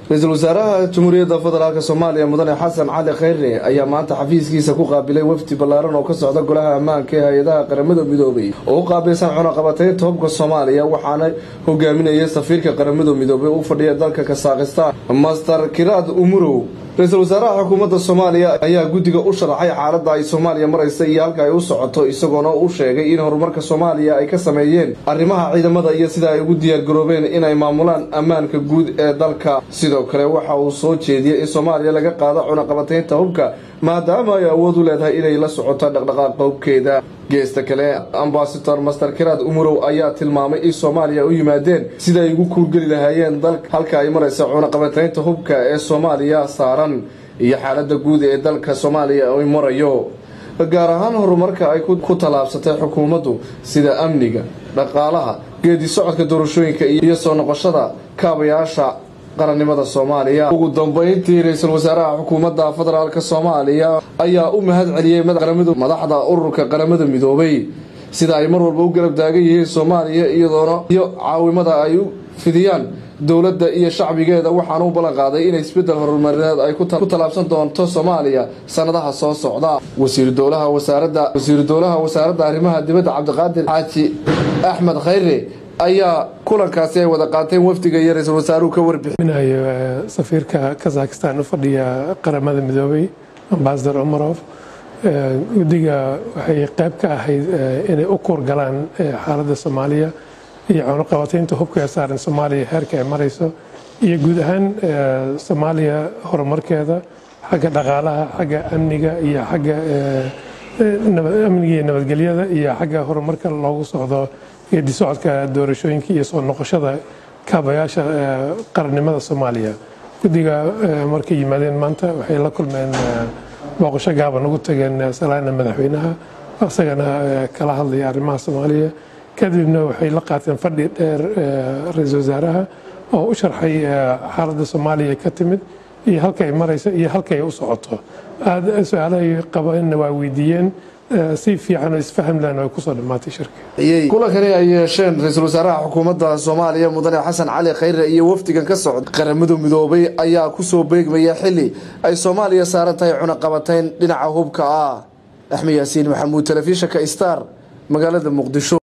ra-iisul wasaaraha jamhuuriyadda federaalk soomaaliya mudane xasan cali khayre ayaa maanta xafiiskiisa ku qaabilay wafdi ballaaran oo ka socda golaha ammaanka ee hay-adaha qaramada midoobay oo u qaabilsan cunaqabateynta hubka soomaaliya waxaana hogaaminayay safiirka qaramada midoobay u fadhiya dalka kasaakhistaan master kiraad umurow ra-iisul wasaaraha xukuumadda soomaaliya ayaa guddiga u sharaxay xaaladda ay soomaaliya maraysa iyo halka ay u socoto isagoona u sheegay in horumarka soomaaliya ay ka sameeyeen arrimaha ciidamada iyo sida ay ugu diyaargaroobeen inay maamulaan ammaanka guud ee dalka sidoo kale waxa uu soo jeediyey in soomaaliya laga qaado cunaqabateynta hubka maadaama ay awood u leedahay inay la socoto dhaqdhaqaaqa hubkeeda geesta kale ambasador master kiraad umurow ayaa tilmaamay in soomaaliya u yimaadeen sida ay ugu kuurgeli lahaayeen dalka halka ay maraysa cunaqabateynta hubka ee soomaaliya saaran iyo xaalada guud ee dalka soomaaliya ay marayo gaar ahaan horumarka ay ku tallaabsatay xukuumaddu sida amniga dhaqaalaha geedi socodka doorashooyinka iyo soo noqoshada kaabayaasha qarannimada soomaaliya ugu dambeyntii ra-iisul wasaaraha xukuumadda federaalk soomaaliya ayaa u mahad celiyey madaxda ururka qaramada midoobay sida ay mar walba u garab taagan yihiin soomaaliya iyadoona iyo caawimada ay u fidiyaan dowladda iyo shacbigeeda waxaana u ballan qaaday in isbeddel horumarineed ay ku tallaabsan doonto soomaaliya sanadaha soo socda wasiiru dowlaha wasaaradda wasiiru dowlaha wasaaradda arrimaha dibadda cabdiqaadir xaaji axmed khayre ayaa kulankaasi ay wada qaateen wafdiga iyo ra-iisul wasaaruhu ka warbixinayo safiirka kazakhistan u fadhiya qaramada midoobay ambasador umarof guddiga waxay qayb ka ahayd inay u kuurgalaan xaaladda soomaaliya iyo cunuqabateynta hubka ee saaran soomaaliya heerka ay marayso iyo guud ahaan soomaaliya horumarkeeda xagga dhaqaalaha xagga amniga iyo xagga amniga iyo nabadgelyada iyo xagga horumarka loogu socdo geedi socodka doorashooyinka iyo soo noqoshada kaabayaasha qarannimada soomaaliya guddiga markay yimaadeen maanta waxay la kulmeen booqasho gaaban ugu tageen salaana madaxweynaha isagana kala hadlaya arrimaha soomaaliya kadibna waxay la qaateen fadhi dheer ra-iisul wasaaraha oo u sharxay xaaladda soomaaliya ka timid iyo halka ay marayso iyo halka ay u socoto aada su-aalahay qabaanna waa weydiiyeen si fiican oo isfaham lehna way kusoo dhammaatay shirka kulankani ay yeesheen ra-iisul wasaaraha xukuumadda soomaaliya mudane xasan cali khayre iyo wafdigan ka socda qaramada midoobay ayaa kusoo beegmaya xili ay soomaaliya saaran tahay cunaqabateyn dhinaca hubka ah axmed yaasiin maxamuud telefishinka star magaalada muqdisho